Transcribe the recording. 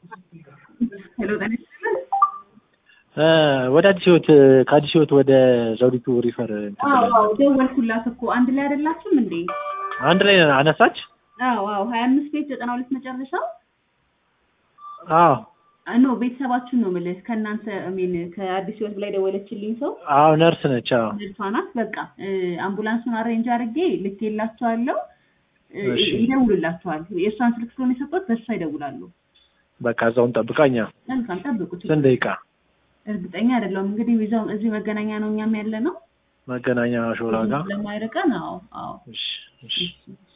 ሄሎ ጤና ይስጥልን። ወደ አዲስ ህይወት ከአዲስ ህይወት ወደ ዘውዲቱ ሪፈር እንትን አዎ ብለን አዎ ደወልኩላት እኮ አንድ ላይ አይደላችሁም እንዴ? አንድ ላይ አነሳች። አዎ አዎ ሀያ አምስት ቤት ዘጠና ሁለት መጨረሻው አዎ ኖ ቤተሰባችሁን ነው የምልህ ከእናንተ ሚን ከአዲስ ህይወት ላይ ደወለችልኝ ሰው አዎ ነርስ ነች። አዎ ነርሷ ናት። በቃ እ፣ አምቡላንሱን አሬንጅ አድርጌ ልኬላቸዋለሁ። እ፣ እሺ። ይደውሉላቸዋል። የእሷን ስልክ ስለሆነ የሰጡት በእሷ ይደውላሉ። በቃ እዛውን ጠብቃኛ። መልካም ጠብቁት። ስንት ደቂቃ? እርግጠኛ አይደለሁም እንግዲህ ይዘው እዚህ መገናኛ ነው እኛም ያለ ነው መገናኛ ሾላ ጋር። ስለማይርቀን። አዎ አዎ እሺ እሺ እሺ